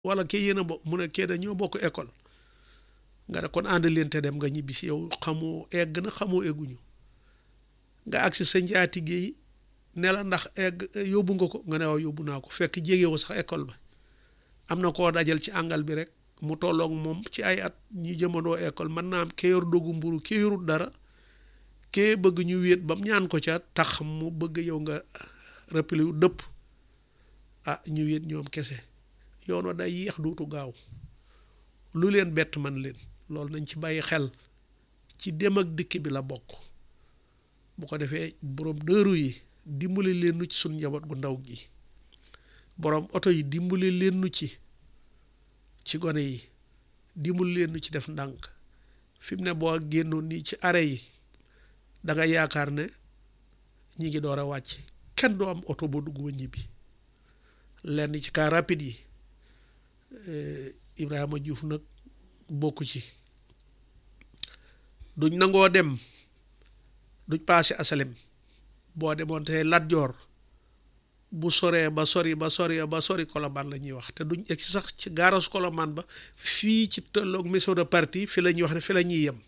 wala kii yéen a bokk mu ne kee da ñoo bokk école nga ne kon ànd leen te dem nga ñibbi si yow xamoo egg na xamoo egguñu nga agsi sa njaatige yi ne la ndax egg yóbbu nga ko nga ne waaw yóbbu naa ko fekk jégewoo sax école ba am na koo dajal ci àngal bi rek mu tolloog moom ci ay at ñu jëmandoo école mën naa am kee yor dogu mburu kee yorut dara kee bëgg ñu wéet bam ñaan ko ca tax mu bëgg yow nga rappelé wu dëpp ah ñu wéet ñoom kese yoonoo day yéex duutu gaaw lu leen bett man leen loolu nañ ci bàyyi xel ci dem ak dikk bi la bokk bu ko defee borom dëru yi dimbali leen nu ci suñ njaboot gu ndaw gi borom oto yi dimbali leen nu ci ci gone yi dimbali leen nu ci def ndànk fi mu ne boo génnoon nii ci arrêt yi da nga yaakaar ne ñi ngi door a wàcc kenn doo am oto boo dugg ba ñibbi lenn ci car rapide yi Ibrahima Diouf nag bokku ci duñ nangoo dem duñ paase asalem boo demoon tey Lat Joor bu soree ba sori ba sori ba sori Colobane la ñuy wax te duñ egg si sax ci gaaras Colobane ba fii ci tolloog maison de parti fi la ñuy wax ne fi la ñuy yem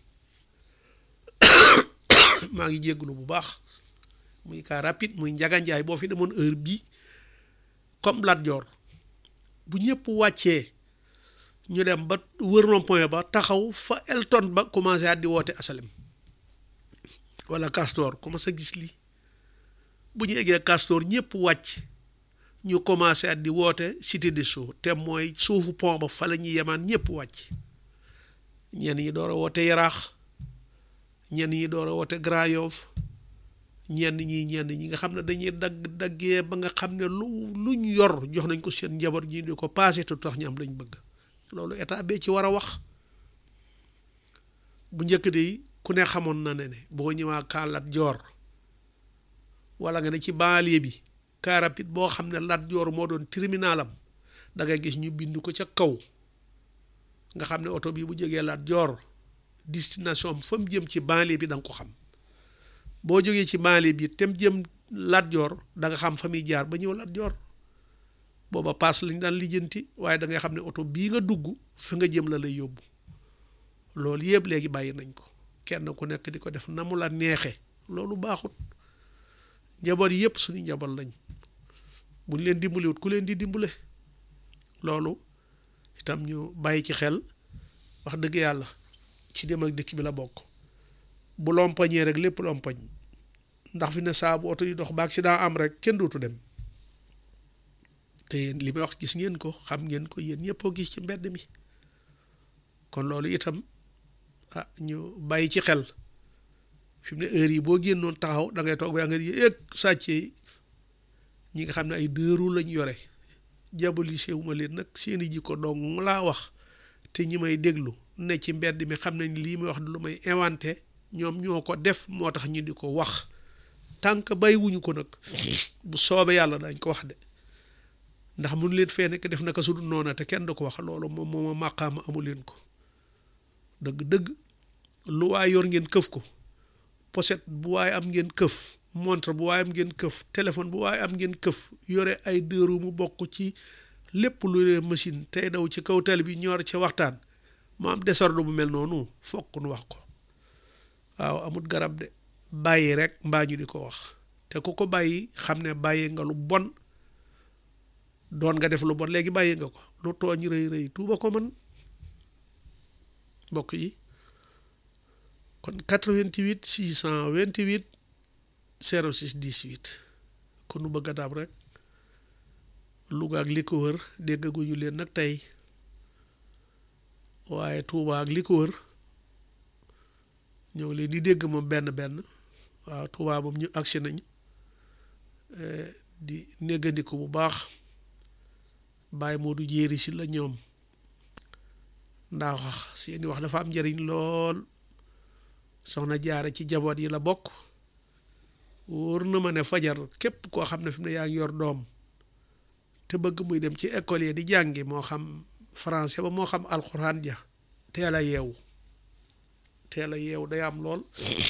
maa ngi jégglu bu baax muy car rapide muy njaganjaay boo fi demoon heure bii comme Lat Joor bu ñëpp wàccee ñu dem ba wër rond-point ba taxaw fa Elton ba commencé at di woote asalem wala Castor commencé gis lii bu ñu eggee Castor ñëpp wàcc ñu commencé at di woote Cité des Sceaux te mooy suufu pont ba fa la ñuy yemaan ñëpp wàcc ñenn ñi door a woote Yaraax ñenn ñi door a woote Grand Yoff ñenn ñi ñenn ñi nga xam ne dañuy dagg daggee ba nga xam ne lu luñ yor jox nañ ko seen njaboot ñi di ko passé te tax ñu am lañ bëgg loolu état bee ci war a wax bu njëkk de ku ne xamoon na ne ne boo ñëwaa kaa Lat Joor wala nga ne ci banlieue bi car rapide boo xam ne Lat Joor moo doon terminalam da ngay gis ñu bind ko ca kaw nga xam ne oto bii bu jógee Lat Joor destination fa mu jëm ci banlieue bi da nga ko xam boo jógee ci banlieue bi tem jëm Lat Joor da nga xam fa muy jaar ba ñëw Lat Joor booba paas lañ daan lijjanti waaye da ngay xam ne oto bii nga dugg fi nga jëm la lay yóbbu loolu yëpp léegi bàyyi nañ ko kenn ku nekk di ko def na mu la neexe loolu baaxut njaboot yëpp suñu njaboot lañ buñ leen dimbaliwut ku leen di dimbale loolu itam ñu bàyyi ci xel wax dëgg yàlla ci dem ak dikk bi la bokk bu lompañee rek lépp lompañ ndax fi ne saa bu oto yi dox ba accident am rek kenn dootu dem te yéen li may wax gis ngeen ko xam ngeen ko yéen ñëpp gis ci mbedd mi kon loolu itam ah ñu bàyyi ci xel fi mu ne heure yi boo génnoon taxaw da ngay toog ba nga yëg sàccee ñi nga xam ne ay dëru lañ yore diabolisé wu ma leen nag seeni jikko dong laa wax te ñi may déglu ne ci mbedd mi xam nañ lii may wax lu may inventé ñoom ñoo ko def moo tax ñu di ko wax tànk bàyyiwuñu ko nag bu soobee yàlla dañ ko wax de ndax mun leen fee nekk def naka su dul noona te kenn du ko wax loolu moom mooma màqaama amu leen ko dëgg-dëgg lu waay yor ngeen këf ko pochette bu waay am ngeen këf montre bu waay am ngeen këf téléphone bu waay am ngeen këf yore ay dëru mu bokk ci lépp lu yore machine tey daw ci kaw tali bi ñor ci waxtaan mu am désordre bu mel noonu fokk nu wax ko waaw amut garab de bàyyi rek mbaa ñu di ko wax te ku ko bàyyi xam ne bàyyi nga lu bon doon nga def lu bon léegi bàyyi nga ko lu tooñ rëy rëy tuuba ko man mbokk yi kon 88 628 06 18 ku nu bëgg a daab rek Louga ak li ko wër déggaguñu leen nag tey waaye Touba ak li ko wër ñoo ngi leen di dégg moom benn benn waaw Touba moom ñu agsi nañ di néggandiku bu baax bàyyi moo du jéeri si la ñoom ndax seeni wax dafa am njëriñ lool soxna jaara ci jaboot yi la bokk wóor na ma ne fajar képp koo xam ne fi mu ne yaa ngi yor doom te bëgg muy dem ci école yi di jàngi moo xam français ba moo xam alxuraan ja teel a yeewu teel a yeewu day am lool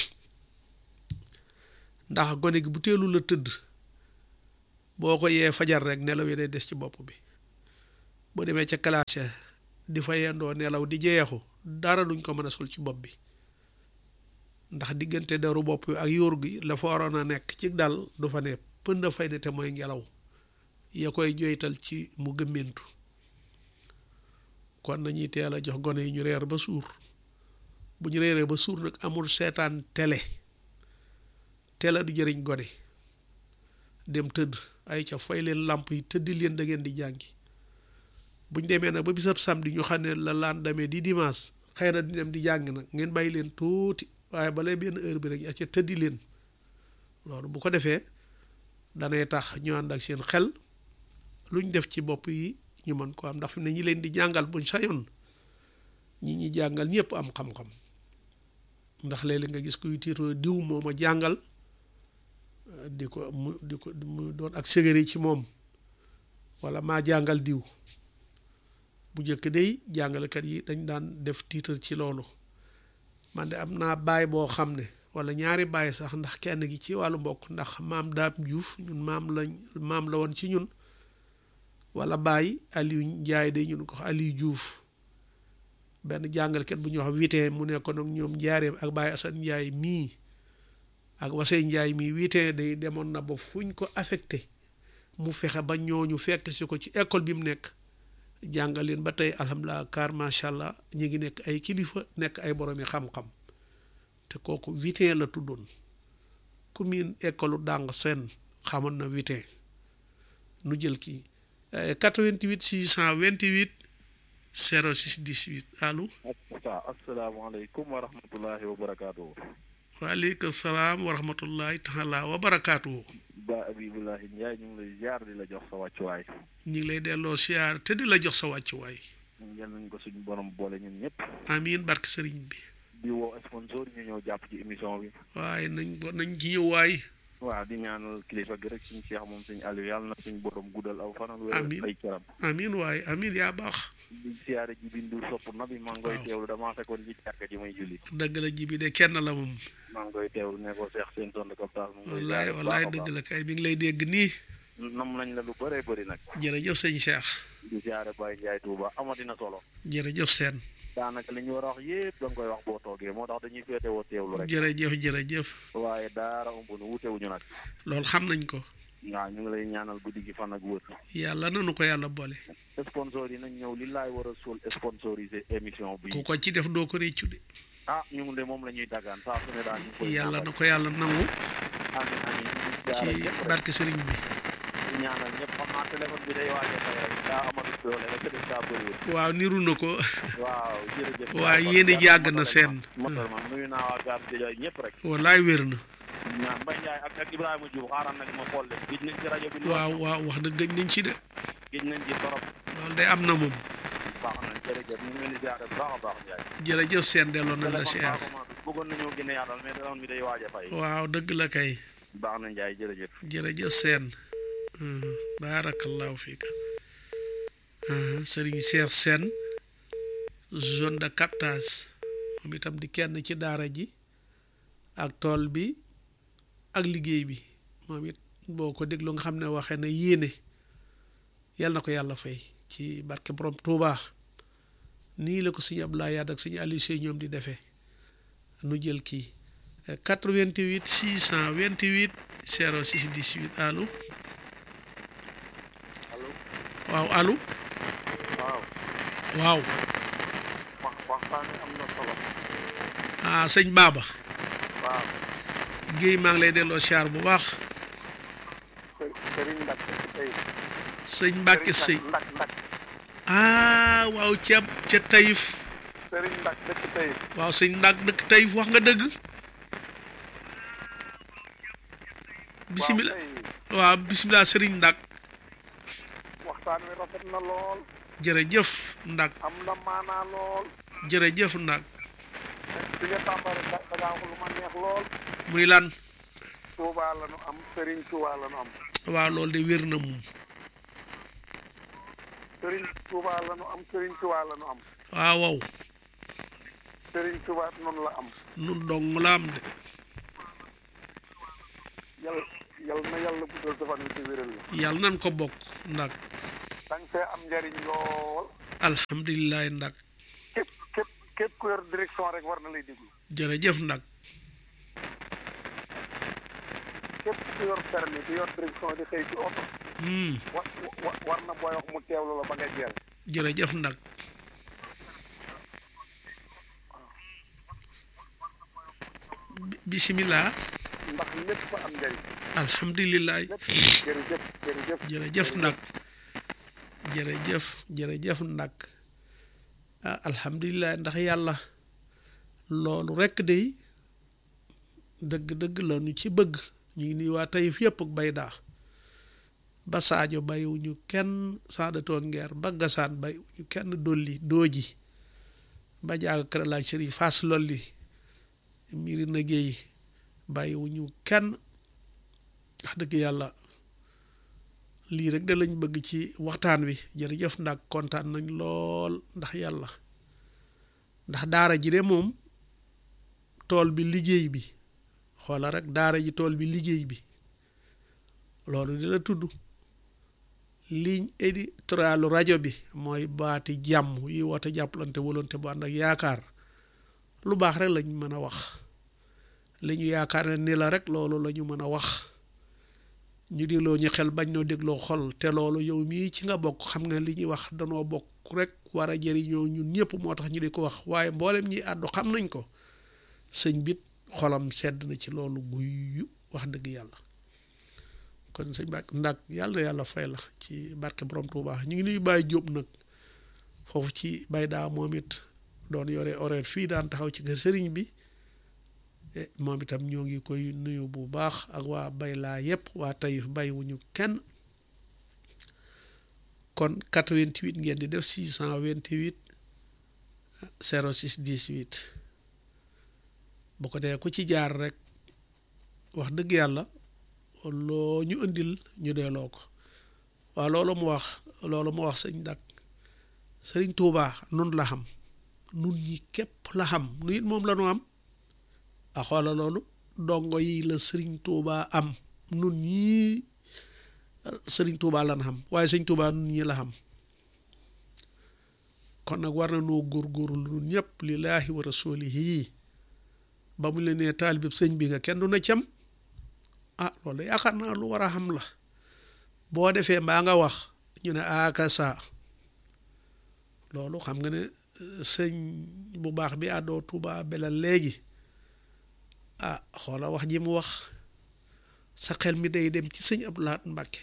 ndax gone gi bu teelu la tëdd boo ko yee fajar rek nelaw yi day des ci bopp bi boo demee ca classe di fa yendoo nelaw di jeexu dara duñ ko mën a sol ci bopp bi ndax diggante deru bopp ak yóor gi la fa waroon a nekk ci dal du fa ne pënd fay ne te mooy ngelaw ya koy joytal ci mu gëmmentu kon nañuy teel a jox gone yi ñu reer ba suur bu ñu reeree ba suur nag amul seetaan télé télé du jëriñ gone dem tëdd ay ca fay leen làmp yi tëddi leen da ngeen di jàngi buñ demee nag ba bisab samedi ñu xam ne la laan demee di dimanche xëy na di dem di jàng nag ngeen bàyyi leen tuuti waaye balay benn heure bi rek ya ca tëddi leen loolu bu ko defee danay tax ñu ànd ak seen xel luñ def ci bopp yi ñu mën ko am ndax fi ne ñi leen di jàngal buñ sañoon ñi ñi jàngal ñëpp am xam-xam ndax léeg-léeg nga gis kuy tiitoo diw moo ma jàngal di ko mu di ko mu doon ak sëgëri ci moom wala maa jàngal diw bu njëkk day jàngalekat yi dañ daan def tiitar ci loolu man de am naa baay boo xam ne wala ñaari baay sax ndax kenn gi ci wàllu mbokk ndax maam daam juuf ñun maam lañ maam la woon ci ñun wala baay Aliou Njaay day ñun ko Aliou Juuf benn jàngalekat bu ñuy wax witin mu nekkoon ak ñoom njaareem ak baay Asan Njaay mii ak wasey Njaay mii witin day demoon na ba fuñ ko affecté mu fexe ba ñooñu fekk si ko ci école bi mu nekk jàngal leen ba tey alhamdulilah car macha allah ñu ngi nekk ay kilifa nekk ay boromi xam-xam te kooku witin la tuddoon ku miin école dàng seen xamoon na witin nu jël kii 88 628 06 18 allo. asalaamaaleykum wa rahmatullahi wa barakaatu. waaleykum salaam wa rahmatullahi taala wa barakaatu. ba Abibulahi Ndiaye ñu ngi lay ziar di la jox sa wàccuwaay. ñu ngi lay delloo siyaar te di la jox sa wàccuwaay. yal nañ ko suñu borom boole ñun ñëpp. amiin barke sëriñ bi. di woo sponsor ñu ñëw jàpp ci émission bi. waaye nañ ko nañ ci ñëw waay. waaw di ñaanal kilifa gi rek suñu Cheikh moom suñu Aliou yàlla na suñu borom guddal aw fanal. amiin wér ay caram. amiin waaye amiin yaa baax. di siyaare ji bindu sopp na bi maa ngi koy waaw. teewlu damaa fekkoon ci jàkka ji may julli. dëgg la ji bi de kenn la moom. maa ngi koy teewlu ne ko Cheikh seen tontu kaptaal mu ngi koy wallaay ziare bu wallaay baax a dëgg baax. la kay bi ngi lay dégg nii. nam nañ la lu bëree bëri nag. jërëjëf sëñ Cheikh. di siyaare Baye Ndiaye Touba amatina solo. jërëjëf seen. daanaka li ñu war a wax yëpp da nga koy wax boo toogee moo tax dañuy féete woo teewlu rek. jërëjëf jërëjëf. waaye daara ëmb nu wutewuñu nag. loolu xam nañ ko. waaw ñu ngi lay ñaanal guddi gi fan ak wër. yàlla nanu ko yàlla boole. sponsor yi nañ ñëw li laay war a suul sponsorisé émission bi. ku ko ci def doo ko réccu de. ah ñu ngi de moom la ñuy dagaan saa su ne daal ñu ngi koy yàlla na ñaanal. ko yàlla nangu amiin amiin ñu ngi ci jaarale ñëpp rek barke sëriñ bi. di ñaanal ñëpp xam naa téléphone bi day waaj a fay rek daa amatul doole rek te def daa bëriwul. waaw niru na ko. waaw jërëjëf. waaw yéen a jàgg na seen. motal ma nuyu naa waa gaar di jooy ñëpp rek. wallaay wér na. ñaan Mbaye Ndiaye ak ak Ibrahima Diouf xaaral nag ma xool de gis nañ ci rajo bi. lool. waaw waaw wax dëgg gëj nañ ci de. gis nañ ci torop. loolu day am na moom. baax na jërëjëf ñu ngi leen di ziare bu baax a baax Ndiaye. jërëjëf seen delloo nañ la téléphone siyaar. baaxuma bi bëggoon nañoo gën a yaatal mais téléphone bi day waaj a fay. waaw dëgg la kay. baax na Ndiaye jërëjëf. jërëjëf seen. baarakallahu fiika. sëriñ Cheikh Sène zone de captage moom itam di kenn ci daara ji ak tool bi ak liggéey bi moom it boo ko déglu nga xam ne waxee na yéene yal na ko yàlla fay ci barke borom Touba nii la ko sëñ Abdoulaye Yade ak sëñ Aliou Sey ñoom di defee nu jël kii 88 628 06 18 allo allo. waaw allo waaw. waaw wax waxtaan am na solo. ah sëñ Baba waaw. Guèye maa ngi lay delloo siyaar bu baax Serigne Ndak tey. sëñ Mbacke Sëy Ndak Ndak. ah waaw ca ca Taïf Serigne Ndak dëkk tey. waaw sëñ Ndak dëkk Taïf wax nga dëgg bisimilah waaw bisimilah sëriñ Ndak waxtaan wi rafet na lool. jërëjëf Ndak am na maanaa lool. jërëjëf Ndak bi nga tàmbali da da ngaa wax lu ma neex lool. muy lan Touba la nu am Serigne Touba la nu am. waaw loolu de wér na moom Serigne Touba la nu am Serigne Touba la nu am. waaw waaw Serigne Touba noonu la am. nun dong la am de yal yal na yàlla guddal sa fan wi ci wéral la. yàlla nan ko bokk Ndak te da nga fee am njariñ lool alhamdulilah ndak képp képp képp ku yor direction rek war na lay déglu jërëjëf ndak képp ku yor permis di yor direction di xëy ci oto hmm wa wa- war na booy wax mu teewlu la ba nga jeel jërëjëf ndak Bi- bisimilah ndax lépp am njariñ alhamdulilah lépp jërëjëf jërëjëf jërëjëf nag jërëjëf jërëjëf nag ah alhamdulilah ndax yàlla loolu rekk day dëgg-dëgg la ñu ci bëgg ñu ngi nuy waa Taïf yëpp ak baydaa ba Sadio bàyyiwuñu kenn saadatoo ngeer ba gasaan bàyyiwuñu kenn dolli dooji ba jaaga kër laaj sëriñ Fass lolli mbiri na géey bàyyiwuñu kenn wax dëgg yàlla lii rek de lañ bëgg ci waxtaan wi jërëjëf ndax kontaan nañ lool ndax yàlla ndax daara ji de moom tool bi liggéey bi xoola rek daara ji tool bi liggéey bi loolu di la tudd ligne éditorialu rajo bi mooy baati jàmm yi woote jàppalante volonté bu ànd ak yaakaar lu baax rek lañ mën a wax li ñu yaakaar ne ni la rek loolu la ñu mën a wax ñu dégloo ñu xel bañ noo dégloo xol te loolu yow mii ci nga bokk xam nga li ñuy wax danoo bokk rek war a jëriñoo ñun ñëpp moo tax ñu di ko wax waaye mboolem ñi àddu xam nañ ko sëñ bit xolam sedd na ci loolu guyu wax dëgg yàlla kon sëñ Ba ndak yàlla na yàlla fay la ci barke borom Tuubaa ñu ngi nuy bàyyi jóob nag foofu ci bay daa moom it doon yore horaire fii daan taxaw ci kër sëriñ bi eh, moom itam ñoo ngi koy nuyu bu baax ak waa bay laa yépp waa Taïf bàyyiwuñu kenn kon 88 ngeen di def 628 06 18 bu ko dee ku ci jaar rek wax dëgg yàlla loo ñu indil ñu delloo ko waaw loolu mu wax loolu mu wax sëñ dak sëriñ Tuubaa nun la xam nun ñi képp la xam nu it moom la nu am a xoola loolu dongo yi la sëriñ Tuubaa am nun ñii sëriñ Tuubaa lan xam waaye sëriñ Tuubaa nun ñi la xam kon nag war na noo góorgóorlu nun ñëpp lillaahi wa rasuulihi ba mu leen nee taalibeb sëñ bi nga kenn du na cam ah loolu yaakaar naa lu war a xam la boo defee mbaa nga wax ñu ne aaka saa loolu xam nga ne sëñ bu baax bi àddoo Tuubaa belal léegi ah xoola wax ji mu wax sa xel mi day dem ci sëñ Abdou Lahad Mbàkke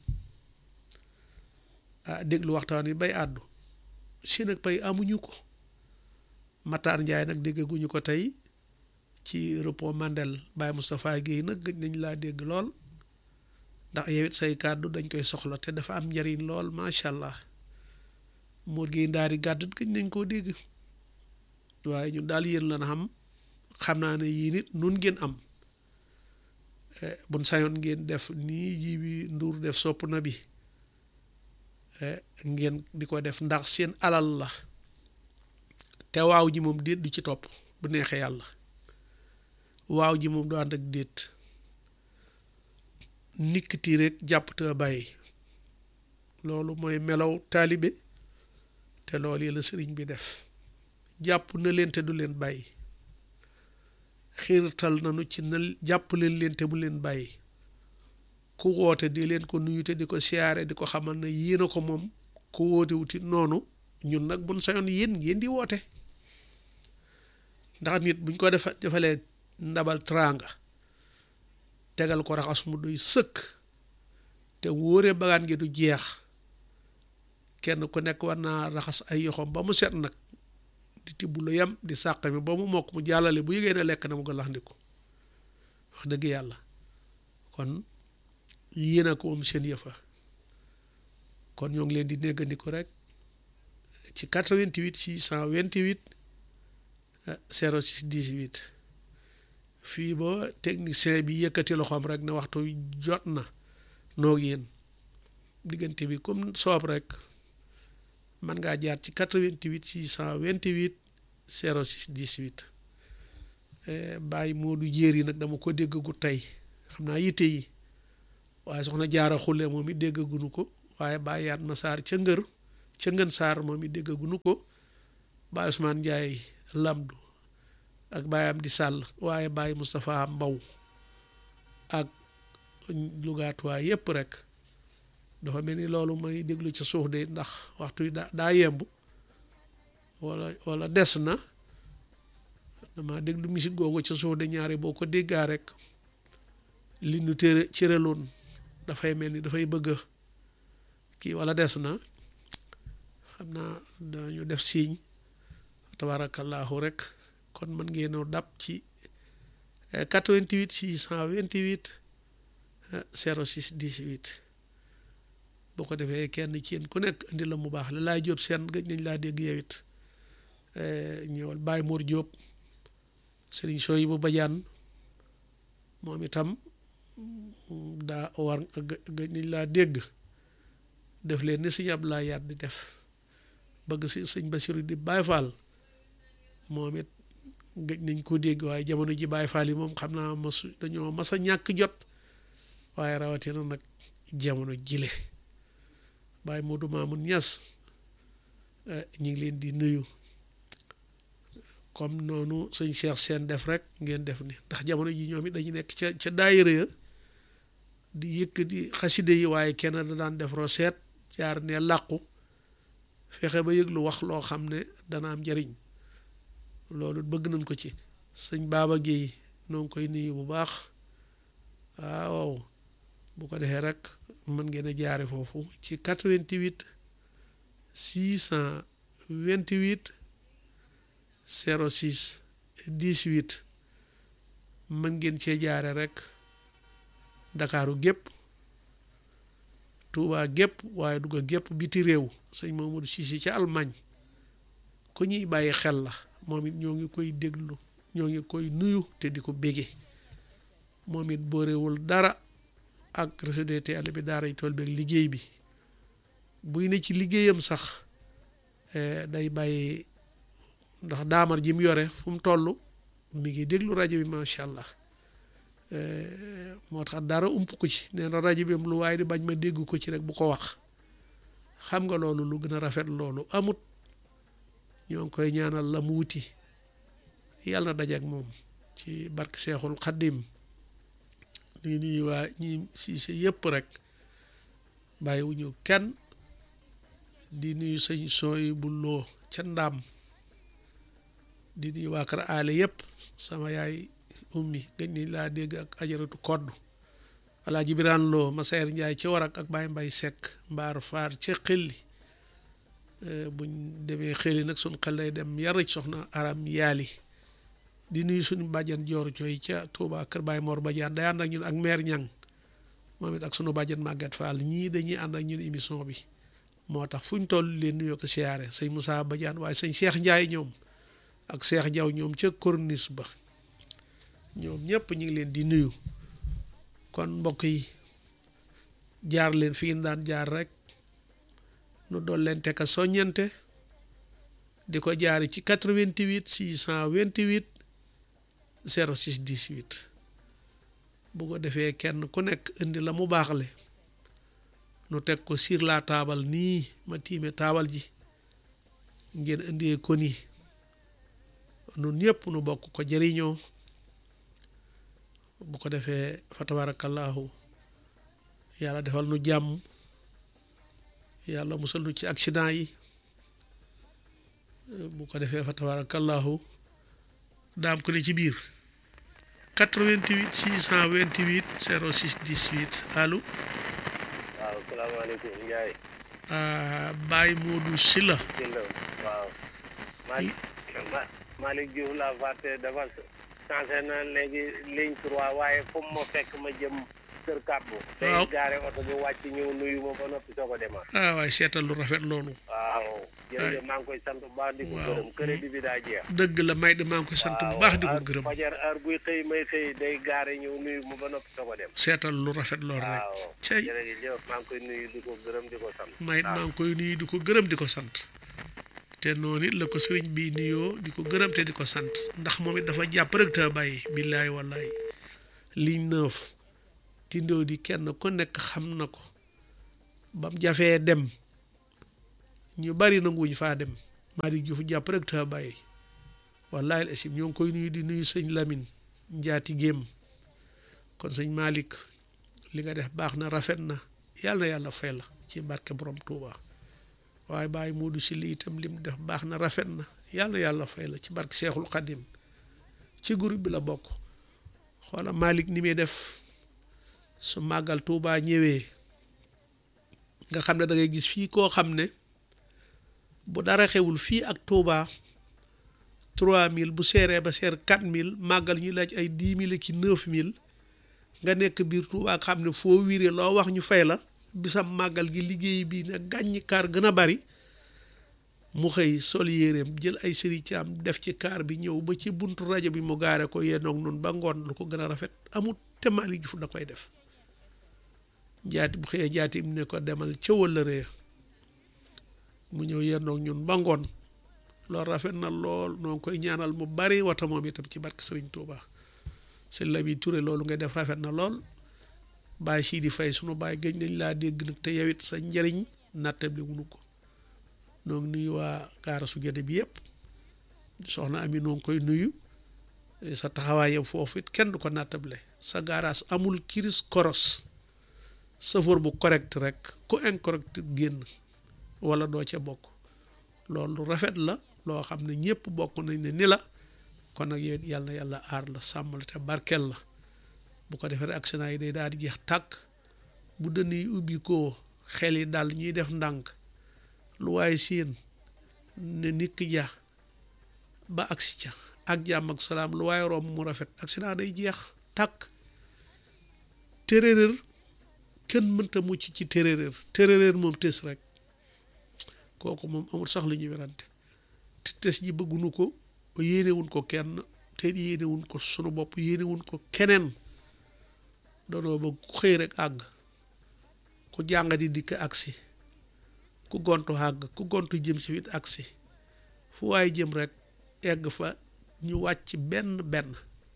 ah déglu waxtaan wi bay àddu si nag pay amuñu ko Matar Njaay nag déggaguñu ko tey ci repos Mandel Baye Moustapha Guèye nag gëj nañ laa dégg lool ndax yow it say kàddu dañ koy soxla te dafa am njariñ lool macha allah Mor Guèye ndaari gàddut gëj nañ koo dégg waaye ñun daal yéen lan xam xam naa ne yii nit nun ngeen am buñ sañoon ngeen def nii ji bi nduur def sopp na bi ngeen di ko def ndax seen alal la te waaw ji moom déet du ci topp bu neexee yàlla waaw ji moom du ànd ak déet nikkiti rek jàpp te bàyyi loolu mooy melaw taalibe te loolu yi la sëriñ bi def jàpp na leen te du leen bàyyi xiirtal nanu ci na jàpp leen leen te bu leen bàyyi ku woote di leen ko nuyu te di ko siyaare di ko xamal ne yéen a ko moom ku woote wuti noonu ñun nag buñ sañoon yéen ngeen di woote ndax nit buñ ko defa defalee ndabal tranga tegal ko raxas mu doy sëkk te wóoree bagaan gi du jeex kenn ku nekk war naa raxas ay yoxom ba mu set nag di tibb lu yem di sàq mi ba mu mokk mu jàllale bu yëgee ne lekk na mu ko lax ndiku wax dëgg yàlla kon yéen a ko moom seen yëfa kon ñoo ngi leen di néggandiku rek ci 88 628 06 18 fii ba technicien bi yëkkati loxoom rek ne waxtu jot na noog yéen diggante bi comme soob rek man ngaa jaar ci 88 628 06 18 bàyyi Moodu jéeri nag dama ko déggagu tey xam naa yitte yi waaye soxna jaara xulle moom it déggaguñu ko waaye Baye yaat ma saar ca ngër ca ngën saar moom it déggagunu ko Baye Ousmane Ndiaye Lamdu ak Baye am di sàll waaye Baye Moustapha Mbaw ak lugaatuwaay yépp rek dafa mel ni loolu may déglu ca suuf de ndax waxtu yi daa daa yemb wala wala des na dama déglu musique googu ca suuf de ñaari boo ko déggaa rek li nu tere cëraloon dafay mel ni dafay bëgg kii wala des na xam naa dañu def signe tabarakallahu rek kon mën ngeenoo dab ci 88 628 06 18 boo ko defee kenn ci yéen ku nekk indi la mu baax la laay jóob seen gëj nañ laa dégg yow it ñëwal Baye Mor Jóob sëriñ sooy bu bajaan moom itam daa war gëj nañ laa dégg def leen ni sëñ Abdoulaye Yaat di def bëgg si sëñ Basiru di Baye Fall moom it gëj nañ ko dégg waaye jamono ji Baye Fall yi moom xam naa masu dañoo mas a ñàkk jot waaye rawatina nag jamono jile Baye Modou Mamoun Niass ñu ngi leen di nuyu comme noonu sëñ Cheikh seen def rek ngeen def ni ndax jamono ji ñoom it dañu nekk ca ca daayira ya di yëkkati xaside yi waaye kenn da daan def roseet jaar ne làqu fexe ba yëg lu wax loo xam ne dana am njariñ loolu bëgg nañ ko ci sëñ Baaba Géey noo ngi koy nuyu bu baax waaw bu ko defee rek mën ngeen a jaare foofu ci 88 628 06 18 mën ngeen cee jaare rek ndakaaru gépp Tuubaa gépp waaye dugga gépp biti réew sëñ Mamadou Cissé ca Allemagne ku ñuy bàyyi xel la moom it ñoo ngi koy déglu ñoo ngi koy nuyu te di ko bége moom it boorewul dara ak réseau DTL bi daaray tool beeg liggéey bi buy ne ci liggéeyam sax day bàyyi ndax daamar ji mu yore fu mu toll mi ngi déglu rajo bi macha allah moo tax dara ump ko ci nee na rajo bi lu waaye di bañ ma dégg ko ci rek bu ko wax xam nga loolu lu gën a rafet loolu amut ñoo ngi koy ñaanal la mu wuti yàlla na daje ak moom ci barke Seexul Xaddim ñu nuyu waa ñi siise yëpp rek bàyyiwuñu kenn di nuyu sëñ sooy bu loo ca ndaam di nuyu waa kër aale yëpp sama yaay ummi gëj ni laa dégg ak ajaratu kodd alaaji biraan loo masayer njaay ci warak ak baay mbay sekk mbaar faar ca xelli buñ demee xelli nag suñ xel day dem yarëj soxna aram yaali di nuyu suñu bàjjan joor cooy ca Touba kër Baay Mor Badiane day ànd ak ñun ak maire ñang moom it ak sunu bàjjan Maguette Fall ñii dañuy ànd ak ñun émission bi moo tax fu ñu toll leen nuyoo ko siyaare sëñ Moussa Badiane waaye sëñ Cheikh Ndiaye ñoom ak Cheikh Diaw ñoom ca corniche ba ñoom ñëpp ñu ngi leen di nuyu kon mbokk yi jaar leen fi ngeen daan jaar rek nu dool leen teka soññante di ko jaari ci 88 628 06 18 bu ko defee kenn ku nekk indi la mu baaxle nu teg ko sur la taabal nii ma tiime taabal ji ngeen indee ko nii nun ñëpp nu bokk ko jëriñoo bu ko defee fa tabarakallahu yàlla defal nu jàmm yàlla musal nu ci accident yi bu ko defee fa tabarakallahu daam ko ne ci biir 88 628 06 18 allo waaw salaamaaleykum Ndiaye. Baye Modou Sylla Sylla waaw. Malick Ma Malick Diouf la fàtte dafa changé na léegi ligne 3 waaye fu mu ma fekk ma jëm kër kàbbu. waaw tey gaare oto bi wàcc ñëw nuyu ma ba noppi soo ko demaat. ah waaye seetal lu rafet loolu waaw. jërëjëf maa ngi koy sant bu baax di ko waaw. gërëm crédit bi daa jeex. dëgg la may de maa ngi koy sant bu baax di ko heure- gërëm fajar heure buy xëy may xëy day gaare ñëw nuyu ma ba noppi soo ko dem. seetal lu rafet loolu rek waaw cey jërëjëf maa ngi koy nuyu di ko gërëm di ko sant. may it maa ngi koy nuyu di ko gërëm di ko sant te noonu it la ko sëriñ bi nuyoo di ko gërëm te di ko sant ndax moom it dafa jàpp rek te bàyyi billaay wallaay ligne neuf tindoo di kenn ku nekk xam na ko bam jafee dem ñu bari nanguwuñ faa dem Malick Diouf jàpp rek te bàyyi wallahi asim ñoo ngi koy nuyu di nuyu sëñ Lamine njaati géem kon sëñ Malick li nga def baax na rafet na yàlla na yàlla fay la ci barke borom Touba waaye bàyyi Moodu si li itam lim def baax na rafet na yàlla na yàlla fay la ci barke Seexul Xadim ci groupe bi la bokk xoola Malick ni muy def su màggal Touba ñëwee nga xam ne da ngay gis fii koo xam ne bu dara xewul fii ak Touba 3000 bu seeree ba seer 4000 màggal ñu laaj ay 10 000 ki 9000 nga nekk biir Touba xam ne foo wiire loo wax ñu fay la bisam màggal gi liggéey bii ne gàññi kaar gën a bari mu xëy sol yéreem jël ay sëri ci am def ci kaar bi ñëw ba ci buntu rajo bi mu gaare ko yenoog noonu ba ngoon lu ko gën a rafet amut te Malick Diouf da koy def jaati bu xëyee jaati mu ne ko demal ca wëllëree mu ñëw yenoog ñun ba ngoon loolu rafet na lool noo ngi koy ñaanal mu bari wata moom itam ci barke Sëriñ Tuuba sëñ Lamin Touré loolu nga def rafet na lool bàyyi sii di fay sunu bàyyi gëj nañ laa dégg nag te yow it sa njëriñ nattab li wunu ko noo ngi nuyu waa gaara su géde bi yëpp soxna ami noo ngi koy nuyu sa taxawaay yow foofu it kenn du ko nattable sa gaaraas amul kiris koros safoor bu correct rek ku incorrect génn wala doo ca bokk loolu rafet la loo xam ne ñëpp bokk nañ ne ni la kon nag yow yàlla na yàlla aar la sàmm la te barkeel la bu ko defee accident yi day daal di jeex tàkk bu dënn yi ubbi ko xel yi daal ñuy def ndànk lu waaye siin ne nit ki ja ba agsi ca ak jàmm ak salaam lu waaye romb mu rafet accident day jeex tàkk téeréer kenn mënta mucc ci téeréer téeréer moom tës rek kooku moom amul sax lu ñuy werante te tës ji bëggunu ko yéenewuñ ko kenn te yéenewuñ ko sunu bopp yéenewuñ ko keneen doonoo ba ku xëy rek àgg ku jàng di dikk agsi ku gontu àgg ku gontu jëm ci wit agsi fu waaye jëm rek egg fa ñu wàcc benn benn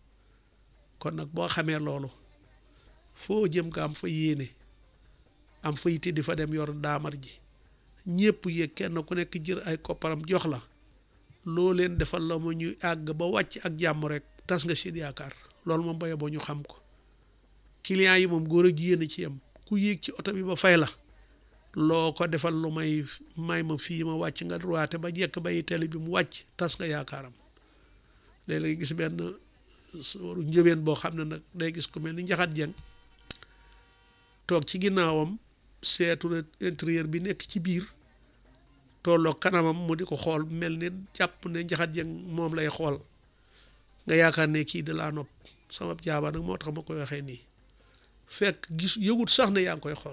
kon nag boo xamee loolu foo jëm nga am fa yéene am fa yitte di fa dem yor daamar ji ñépp yëg kenn ku nekk jër ay kopparam jox la loo leen defal la ma ñuy àgg ba wàcc ak jàmm rek tas nga seen yaakaar loolu moom baye boo ñu xam ko client yi moom góor a jigéen ci yam ku yéeg ci oto bi ba fay la loo ko defal lu may may ma fii ma wàcc nga droite ba jekk bay télé bi mu wàcc tas nga yaakaaram léeg-léeg gis benn waru njëbeen boo xam ne nag day gis ku mel ni njaxat jeng toog ci ginnaawam seetu na intérieur bi nekk ci biir tolloo kanamam mu di ko xool mel ni jàpp ne njaxat jeng moom lay xool nga yaakaar ne kii da laa nopp sama jaaba nag moo tax ma koy waxee nii fekk gis yëgut sax ne yaa ngi koy xool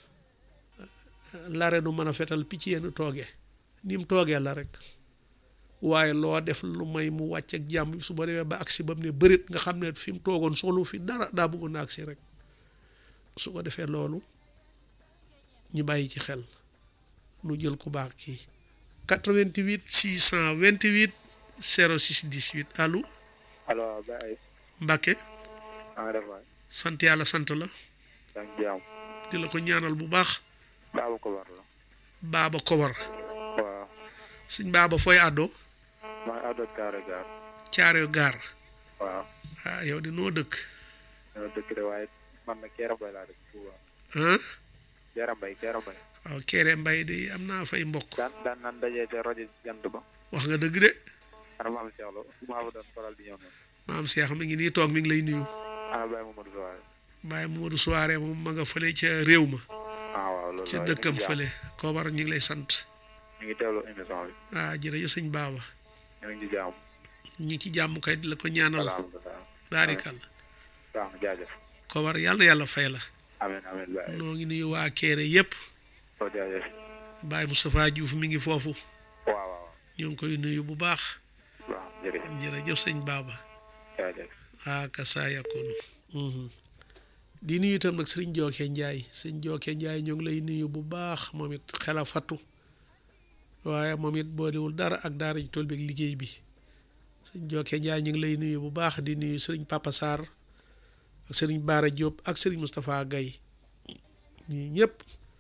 lare nu mën a fetal picc yenn toogee ni mu toogee la rek waaye loo def lu may mu wàcc ak jàmm su ba demee ba agsi ba mu ne bërit nga xam ne fi mu toogoon soxlu fi dara daa bëggoon na agsi rek su ko defee loolu ñu bàyyi ci xel nu jël ku baax kii 88 628 06 18 allo allo Baye Mbacke maa ngi def waay sant yàlla sant la yaa ngi jàmm di la ko ñaanal bu baax baabu ko war la baaba kowar waaw suñ baaba fooy àddoo maa ngi àddo Kaare Gaar caareo gaar waaw ah yow di noo dëkk ñoo dëkk de waaye man na Keera Mbay laa dëkk Touba ah Keera Mbay Keera Mbay waaw kere mbay de am naa fay mbokk daan daan naan dajee ca rajo jant ba wax nga dëgg de ana maam Cheikh Lo maa fa doon faral di ñëw noonu maam Cheikh mi ngi nii toog mi ngi lay nuyu ana Baye Mamadou Soare Baye Modou soirée moom ma nga fële ca réew ma ah waaw loolu ca waaye dëkkam ñu ngi fële koo war ñu ngi lay sant ñu ngi teewlu émission bi ah jërëjëf sëñ baaba ñu ngi ci jàmm ñu ngi ci jàmm kay di la ko ñaanal alhamdulilah baarikal baax na jaajëf ko war yàlla na yàlla fay la amiin amiin Baye noo ngi nuyu waa Kéré yëpp soo jaajëf Baye Moustapha Diouf mi ngi foofu waaw waaw ñoo ngi koy nuyu bu baax waaw jërëjëf jërëjëf sëñ baaba jaajëf ah kasa yakunu di nuyu itam nag sëriñ Jooke Njaay sëriñ Jooke Njaay ñoo ngi lay nuyu bu baax moom it xela fattu waaye moom it boolewul dara ak daara ji tool bi ak liggéey bi sëriñ Jooke Njaay ñu ngi lay nuyu bu baax di nuyu sëriñ Papa Sarr ak sëriñ Baara Diop ak sëriñ Moustapha Gaye ñii ñëpp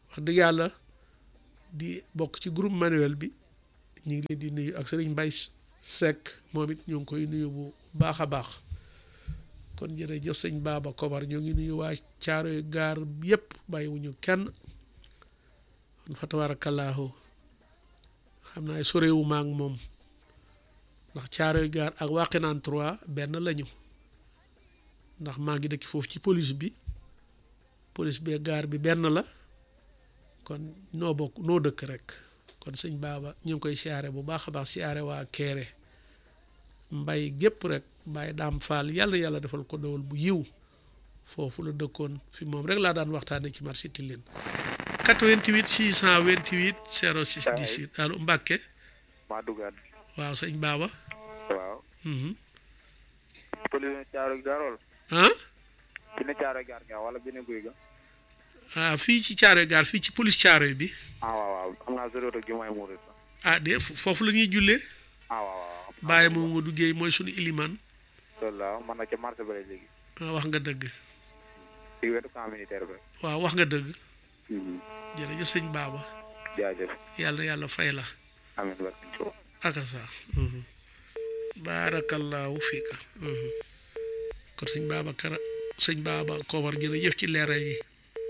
wax dëgg yàlla di bokk ci groupe manuel bi ñu ngi leen di nuyu ak sëriñ Mbay Seck moom it ñu ngi koy nuyu bu baax a baax kon jërëjëf sëñ Baba Kobar ñoo ngi nuyu waa Caaroy gaar yépp bàyyiwuñu kenn kon fa tabaarakallaahu xam naa sorewu ma ak moom ndax Caaroy gaar ak Wakhinane 3 benn lañu ndax maa ngi dëkk foofu ci police bi police bee gaar bi benn la kon noo bokk noo dëkk rek kon sëñ Baba ñu ngi koy siyaare bu baax a baax siyaare waa Kéré mbay gépp rek Baye Daam Fall yàlla yàlla defal ko dowal bu yiw foofu la dëkkoon fi moom rek laa daan waxtaane ci marché Tilène 88 628 06 18 allo Mbàkke maa duggaat waaw sëñ Baba waaw mhm pëli ne caaro gaarol ah bi ne caaro gaar nga wala bi ne guy ga ah fii ci Caaroy gaar fii ci police Caaroy bi ah waaw waaw xam naa sori ak jumaay murit sax ah de foofu la ñuy jullee ah waaw waaw Baye Mamadou Guèye mooy sunu ilimaan loolu la man na ca marché ba léegi ah wax nga dëgg ci wetu camp militaire ba waaw wax nga dëgg jërëjëf sëñ Baba jaajëf yàlla yàlla fay la amiin barke Tuuba akasa baarakallaahu fiika kon sëñ Baba Kara sëñ Baba Kobar jërëjëf ci leeral yi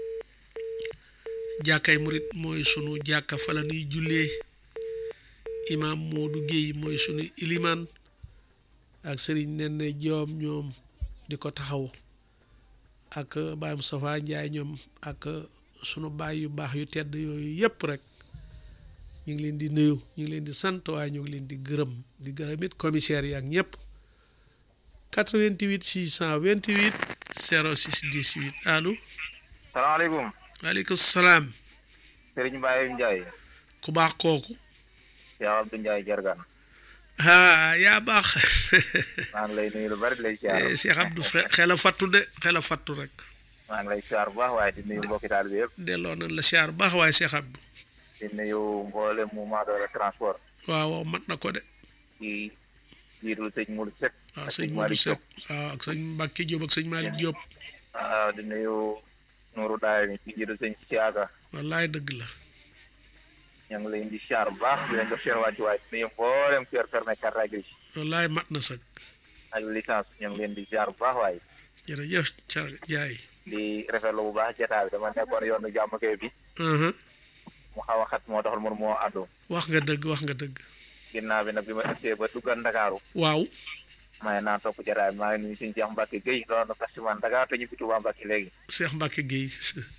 jàkkay murit mooy sunu jàkka fa la nuy jullee imaam Modou Guèye mooy sunu ilimaan ak sëriñ Nene Joom ñoom di ko taxaw ak Baye Moustapha Ndiaye ñoom ak sunu baay yu baax yu tedd yooyu yëpp rek ñu ngi leen di nuyu ñu ngi leen di sant waaye ñu ngi leen di gërëm di gërëm it commissaire yi ak ñëpp 88 628 06 18 allo salaamaaleykum waaleykum salaam Serigne Mbaye Ndiaye ku baax kooku yaa Abdou Ndiaye Jargan ah yaa baax maa ngi lay nuyu lu bari di lay siyaar Eh, Cheikh Abdou xe- xel a fattu de xel a fattu rek maa ngi lay siyaar bu baax waaye di nuyu mbokki taal bi yëpp delloo nañ la siyaar baax waaye Cheikh Abdou di nuyu mboolem mouvement de la transport waaw waaw mat na ko de ci jiitul sëñ Mourou Seck waaw ak sëñ sëñ Modou Malick Seck Diop waaw ak sëñ Mbacke Diop ak sëñ Malick Diop waaw di nuyu Nourou Daay mi ci jiitul sëñ Siaka wallaay dëgg la ñoo ngi leen di siyaar bu baax di leen def seen wàccuwaay di nuyu mboolem kër permis carte grise wallaay mat na sëg ak licence ñoo ngi leen di siyaar bu baax waaye jërëjëf ca jaay di rafetlu bu baax jotaay bi dama nekkoon yoonu jàmm kay bi Mhm. mu xaw a xat moo taxul mënu moo àddu wax nga dëgg wax nga dëgg ginnaaw bi nag bi ma ëgsee ba duggal Ndakaaru waaw may naa topp jotaay bi maa ngi nuyu suñu Cheikh Mbacke Guèye doon na festival Dakar te ñu fi Touba Mbacke léegi Cheikh Mbacke Guèye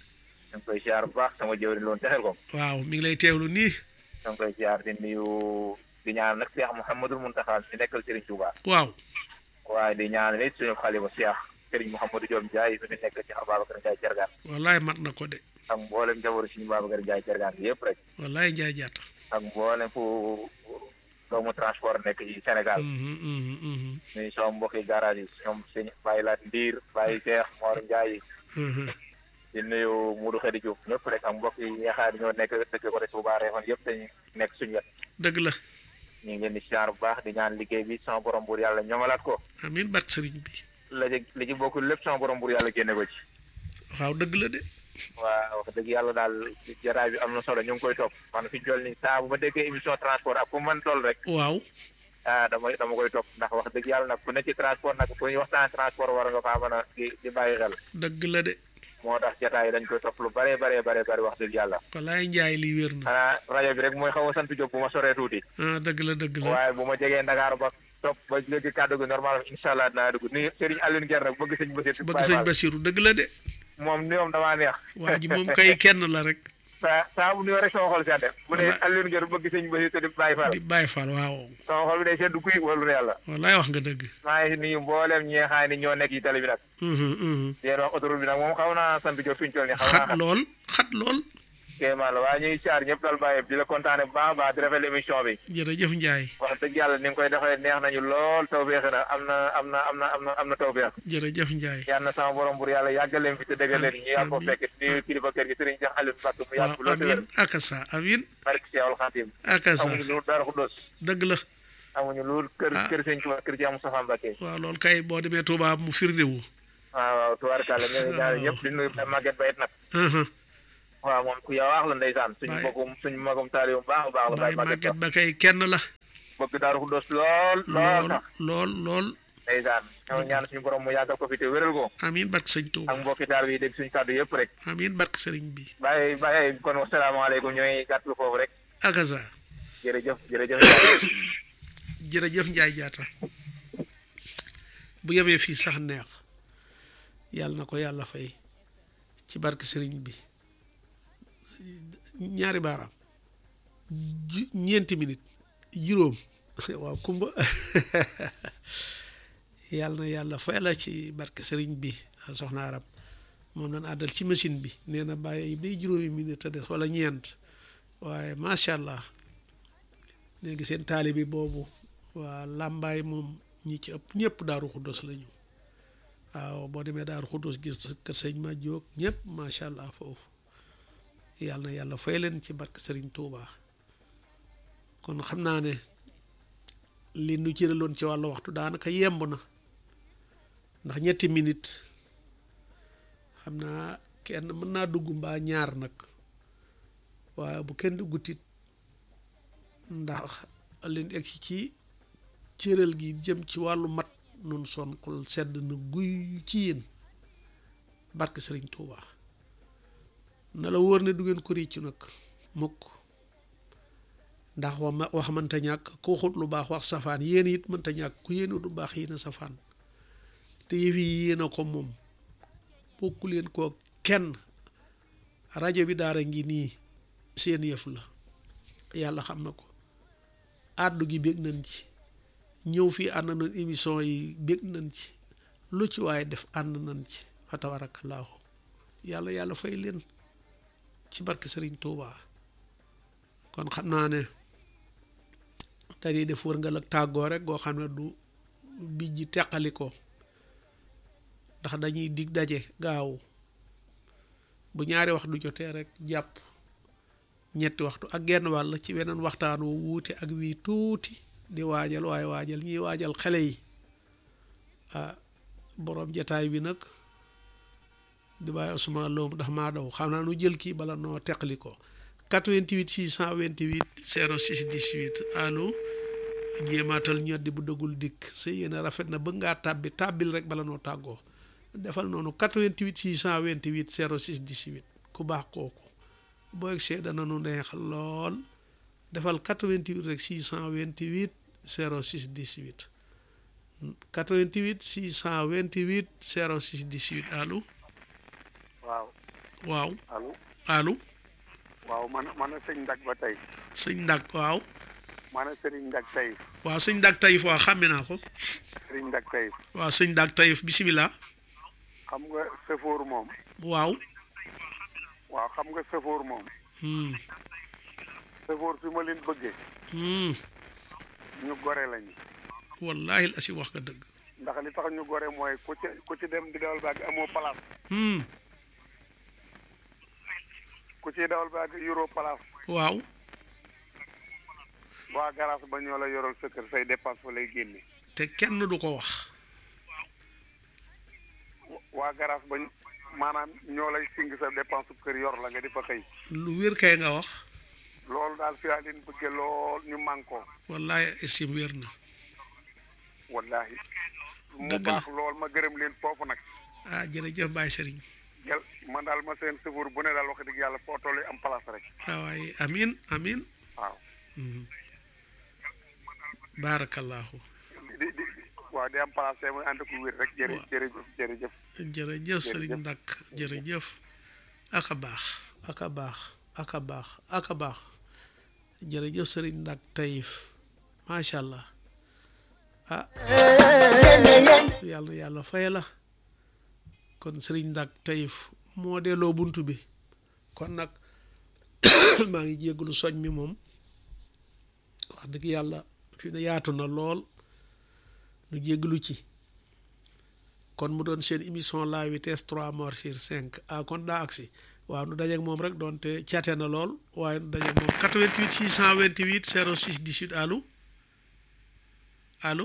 ñu ngi koy siyaar bu baax sama jëwriñ loon texel ko waaw mi ngi lay teewlu nii ñu ngi koy siyaar di nuyu di ñaan nag Cheikh Mouhamadul Mountakha mi nekkal Serigne Touba waaw waaye di ñaan nit suñu xalifa Cheikh Serigne Mouhamadou Diom Ndiaye mi fi nekk ci Babacar Ndiaye Jargaan wallaay mat na ko de ak mboolem njaboru suñu Babacar Ndiaye Jargaan bi yëpp rek wallaay njaay jaata ak mboolem fu doomu transport nekk ci Sénégal Mhm, mhm, mhm, nuyu sama mbokki garage yi ñoom sëñ Baye Laat Ndiir Baye Cheikh Mor Ndiaye mhm. di nuyu Modou Khady Diouf ñëpp rek ak mbokk yi nga xam ne ñoo nekk dëkk ko de Touba Refane yëpp dañu nekk suñu wet dëgg la ñu ngi leen di siyaar bu baax di ñaan liggéey bi sama borom buur yàlla ñoŋalaat ko amin bat sëriñ bi la ci li ci bokkul lépp sama borom buur yàlla génne ko ci waaw dëgg la de waa wax dëgg yàlla daal jaraay bi am na solo ñu ngi koy topp man fi ñu toll nii saa bu ma déggee émission transport ak fu man toll rek waaw ah dama dama koy topp ndax wax dëgg yàlla nag ku ne ci transport nag ku ñuy waxtaan transport war nga faa mën a di di bàyyi xel dëgg la de moo tax jataay dañ koy topp lu bare bare bare bare wax dëgg yàlla wallaay njaay li wér na xanaa rajo bi rek mooy xaw a sant Diop bu ma soree tuuti ah dëgg la dëgg la waaye bu ma jegee Ndakaaru ba topp ba léegi kàddu gi normal incha allah dinaa dugg ni Serigne Alioune Guèye nag bëgg sëñ Basiir bëgg sëñ Basiru dëgg la de moom ni moom damaa neex waa ji moom kay kenn la rek saa saa bu nuyoo rek sama xol sedd bu ne Walla- Alioune Guèye bëgg sëñ Basiir te di bàyyi faal di bàyyi faal waaw sama xol bi day sedd kuy wala ne yàlla wallaay wax nga dëgg maa ngi nuyu mbooleem ñi nga xam ne ñoo nekk ci télé bi nag Mhm, mhm. di leen wax autoroute bi nag moom xaw naa sant Diop fi ñu toll nii xaw naa xat lool xat lool kéemaan la waaye ñuy caar ñëpp dal bàyyi di la kontaane bu baax a baax di rafetlu émission bi jërëjëf njaay wax dëgg yàlla ni nga koy defee neex nañu lool tawféex na am na am na am na am na am na tawféex jërëjëf njaay yal na sama borom bur yàlla yàggal leen fi te dëggal leen ñu yàgg ko Amiin. fekk di kilifa kër gi sëriñ Cheikh Aliou Mbacke mu yàgg waaw lool te wér amin akasa amin barke Cheikhul Khadim akasa amuñu lu dara xuddos dëgg la amuñu lu kër Ah. kër sëñ Tuubaa kër ci Moustapha Mbacke waaw loolu kay boo demee Touba mu firndewu waaw waaw tubaarkàlla ñu ngi ñaar ñëpp di nuyu Maguette Bayet nag Mhm. waaw moom ku yaa wax la ndeysaan suñu Baye- mbokkum suñu magum taali bu baax a baax la Baye Baye Maguette Maguette ba kay kenn la Ba bëgg Daaru Xuddoos lool lool lool sax lool lool ndeysaan ñoo ñaan suñu borom mu yàggal ko fi te wéral ko amiin barke sëñ ak Touba mbokki taal bi dégg suñu kàddu yëpp rek amiin barke sëriñ bi bàyyi bàyyi kon wasalaamaaleykum ñooy gàttal foofu rek akaza jërëjëf jërëjëf jërëjëf Njaay jaata bu yemee fii sax neex yàlla na ko yàlla fay ci barke sëriñ bi ñaari baaraam ju- ñeenti minute juróom waaw kumba yàlla na yàlla fay la ci barke sëriñ bi soxna arab moom lañ àddal ci machine bi nee na bàyyi bay juróomi minute a des wala ñeent waaye macha allah léegi seen taali bi boobu waa làmbaay moom ñi ci ëpp ñëpp daaru xuddos lañu waaw boo demee daaru xuddos gis kër sëñ ma jóog ñëpp macha allah foofu yàlla na yàlla fay leen ci barke sëriñ Touba kon xam naa ne li nu cëraloon ci wàllu waxtu daanaka yemb na ndax ñetti minute xam naa kenn mën naa dugg mbaa ñaar nag waaye bu kenn duggutit ndax leen egg ci cëral gi jëm ci wàllu mat nun son xol sedd na guy ci yéen barke sëriñ Touba na la wóor ne du ngeen ko réccu nag mukk ndax wax ma wax mënta ñàkk ku waxut lu baax wax safaan yéen it mënta ñàkk ku yéen lu baax yéen a safaan te yëf yi yéen a ko moom bokku leen koo kenn rajo bi daara ngi nii seen yëf la yàlla xam na ko àddu gi bég nañ ci ñëw fii ànd nañ émission yi bég nañ ci lu ci waaye def ànd nañ ci fa tabarakallaahu yàlla yàlla fay leen ci barke Sëriñ Tuuba kon xam naa ne dañuy def wërngal ak tàggoo rek goo xam ne du bijji teqali ko ndax dañuy dig daje gaaw bu ñaari wax du jotee rek jàpp ñetti waxtu ak genn wàll ci weneen waxtaan wu wuute ak wii tuuti di waajal waaye waajal ñiy waajal xale yi ah borom jataay bi nag di bàyyi Ousmane Lo ndax maa daw xam naa nu jël kii bala noo teqali ko 88 628 06 18 allo jéemaatal ñoddi bu dëggul dikk sa yéene rafet na bëgg ngaa tàbbi tàbbil rek bala noo tàggoo defal noonu 88 628 06 18 ku baax kooku boo egg see dana nu neex lool defal 88 rek 628 06 18 88 628 06 18 allo waaw waaw allo allo waaw man man a sëñ Ndak ba tey sëñ Ndak waaw man a sëriñ Ndak tey waaw sëñ Ndak Taïf waaw xàmme naa ko sëriñ Ndak tey waaw sëñ Ndak Taïf bisimilah xam nga sëfoor moom waaw waaw xam nga sëfoor moom hmm sëfoor fi ma leen bëggee hmm ñu gore lañu wallahi la si wax nga dëgg ndax li tax ñu gore mooy ku ci ku ci dem di dawal baag amoo place hmm ku ci dawal baag euro place waaw waa garage ba ñoo la yoral sa kër say dépense fa lay génne te kenn du ko wax waa garage ba maanaam ñoo lay sing sa dépense kër yor la nga di fa xëy lu wér kay nga wax loolu daal fi laa leen bëggee lool ñu mànkoo wallahi estim wér na wallahi mu Dëgg la. baax lool ma gërëm leen foofu nag ah jërëjëf Baye Serigne jël man daal ma seen sëfoor bu ne daal wax dëgg yàlla foo toll am place rek ah waaye amin amin waaw hmm. barakallahu di di di waaw di am place te muy ànd ak lu wér rek jërë Waaw. jërëjëf jërëjëf jërëjëf Serigne Ndak jërëjëf aka baax aka baax aka baax aka baax jërëjëf Serigne Ndak Taïf macha allah ah yàlla na yàlla fay la kon Serigne Ndak Taïf moo delloo buntu bi kon nag maa ngi jégalu soñ mi moom wax dëgg yàlla fi ne yaatu na lool nu jégalu ci kon mu doon seen émission la vitesse 3 morts sur 5 ah kon daa agsi waaw nu dajeeg moom rek doonte cate na lool waaye nu dajeeg moom 88 628 06 18 allo allo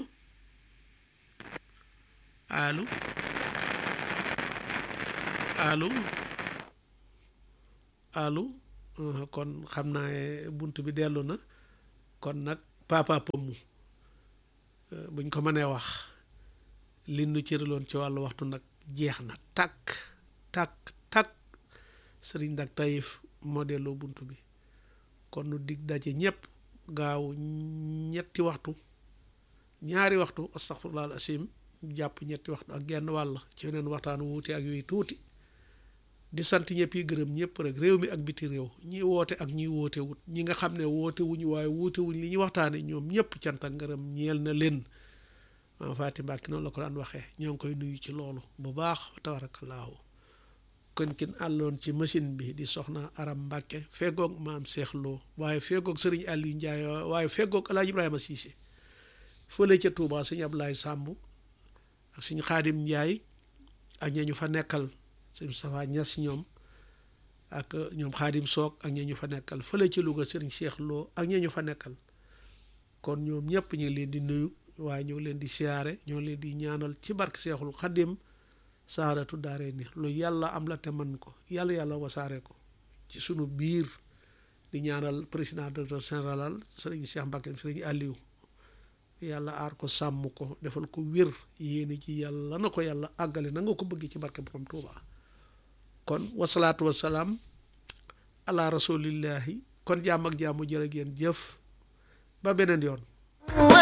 allo allo allo uh, kon xam naa ne bunt bi dellu na kon nag papa pëmmu uh, buñ ko mënee wax li nu cëraloon ci wàllu waxtu nag jeex na takk takk takk sëriñ dak tayif moo delloo bunt bi kon nu dig daje ñëpp gaaw ñetti waxtu ñaari waxtu astaghfirullah al asim jàpp ñetti waxtu ak genn wàll ci weneen waxtaan wuute ak yooyu tuuti di sant ñëpp yi gërëm ñëpp rek réew mi ak biti réew ñi woote ak ñi woote wut ñi nga xam ne woote wuñu waaye wuute wuñ li ñu waxtaane ñoom ñëpp cant ak ngërëm ñeel na leen maam Faati Mbàkke noonu la ko daan waxee ñoo ngi koy nuyu ci loolu bu baax tabarakallaahu kon kin àlloon ci machine bi di soxna Aram Mbàkke feggoog maam Seex Lo waaye feggoog sëriñ Aliou Ndiaye waaye feggoog Alaaji Ibrahima Cissé fële ca Touba sëñ Ablaye Samb ak sëñ Xaadim Ndiaye ak ña ñu fa nekkal sëñ Moustapha Niass ñoom ak ñoom Xaadim Soog ak ña ñu fa nekkal fële ci Louga sëriñ Cheikh Lo ak ña ñu fa nekkal kon ñoom ñëpp ñu ngi leen di nuyu waaye ñoo leen di siyaare ñoo leen di ñaanal ci barke Seexul Xadim saaratu daare ni lu yàlla am la te man ko yàlla yàlla wasaare ko ci sunu biir di ñaanal président directeur général sëriñ Cheikh Mbacke sëriñ Aliou yàlla aar ko sàmm ko defal ko wér yéene ci yàlla na ko yàlla àggale na nga ko bëgg ci barke borom Tuuba kon wasalaatu wasalaam ala rasulillahi kon jàmm ak jàmm jërë ngeen jëf ba beneen yoon